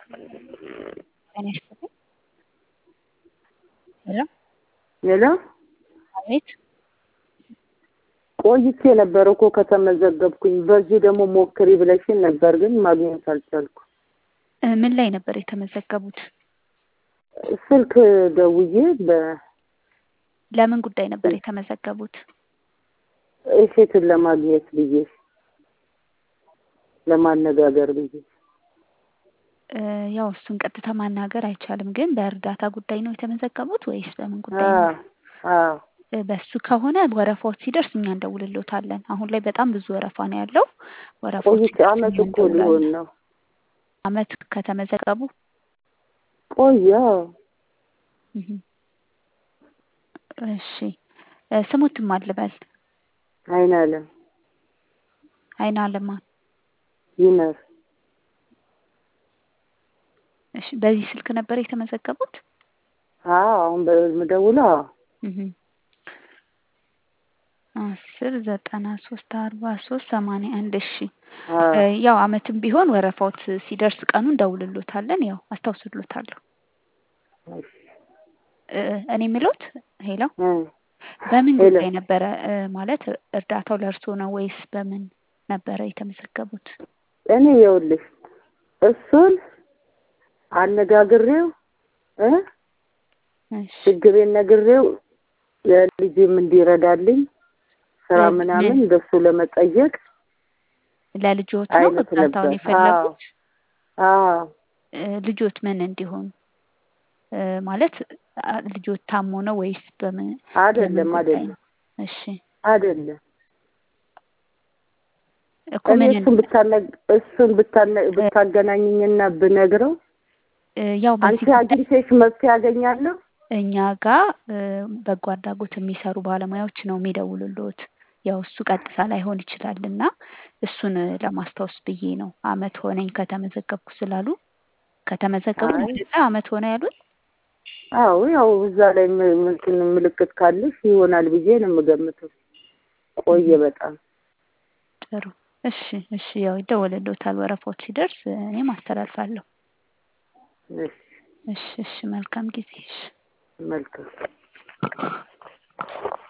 ጤና ይስጥልኝ። ሄሎ ሄሎ አቤት ቆይቼ ነበር እኮ ከተመዘገብኩኝ። በዚህ ደግሞ ሞክሪ ብለሽን ነበር፣ ግን ማግኘት አልቻልኩ። እ ምን ላይ ነበር የተመዘገቡት? ስልክ ደውዬ በ ለምን ጉዳይ ነበር የተመዘገቡት? እሴትን ለማግኘት ብዬ ለማነጋገር ብዬ እ ያው እሱን ቀጥታ ማናገር አይቻልም፣ ግን በእርዳታ ጉዳይ ነው የተመዘገቡት ወይስ በምን ጉዳይ አዎ ነው? አዎ እ በሱ ከሆነ ወረፋዎች ሲደርስ እኛ እንደውልሎታለን። አሁን ላይ በጣም ብዙ ወረፋ ነው ያለው። ወረፋዎች ቆይቼ ሲደርስ አመት እኛ እኮ ሊሆን እንደውላለን። ነው። አመት ከተመዘገቡ ቆየ እህ እሺ እ ስሙትም አልበል አይን አለም አይን አለማ ይመር እሺ በዚህ ስልክ ነበር የተመዘገቡት? አዎ አሁን በምደውለው አዎ እህ አስር ዘጠና ሶስት አርባ ሶስት ሰማንያ አንድ እሺ አዎ እ ያው አመትም ቢሆን ወረፋዎት ሲደርስ ቀኑ እንደውልሎታለን። ያው አስታውስሎታለሁ። እሺ እ እኔ የምሎት ሄሎ እ በምን ሄሎ ጉዳይ ነበረ እ ማለት እርዳታው ለእርስዎ ነው ወይስ በምን ነበረ የተመዘገቡት? እኔ ይኸውልሽ እሱን አነጋግሬው እ እሺ ችግሬን ነግሬው ለልጄም እንዲረዳልኝ ስራ እ ምናምን ምን እንደሱ ለመጠየቅ ለልጆት ነው አይነት እርዳታውን ነበር። አዎ የፈለጉት? አዎ እ ልጆት ምን እንዲሆን እ ማለት አ ልጆት ታሞ ነው ወይስ በምን ለምን አይደለም ጉዳይ አይደለም ነው? እሺ አይደለም እኮ እኔ ምን እሱን ብታነ እሱን ብታነ እ ብታገናኝኝና ብነግረው እ ያው አንቺ በዚህ ጉዳይ አግኝተሽ መፍትሄ ያገኛለሁ። እኛ ጋር እ በጎ አድራጎት የሚሰሩ ባለሙያዎች ነው የሚደውሉልዎት። ያው እሱ ቀጥታ ላይሆን ይችላል እና እሱን እ ለማስታወስ ብዬ ነው። አመት ሆነኝ ከተመዘገብኩ ስላሉ ከተመዘገቡ ነው አይ አይደለ አመት ሆነ ያሉኝ? አዎ ያው እዛ ላይ ም- እንትን ምልክት ካለሽ ይሆናል ብዬ ነው የምገምተው። ቆየ እህ በጣም ጥሩ እሺ እሺ ያው ይደወልልዎታል ወረፋዎች ሲደርስ እ እኔም አስተላልፋለሁ። እሺ እሺ እሺ መልካም ጊዜ እሺ መልካም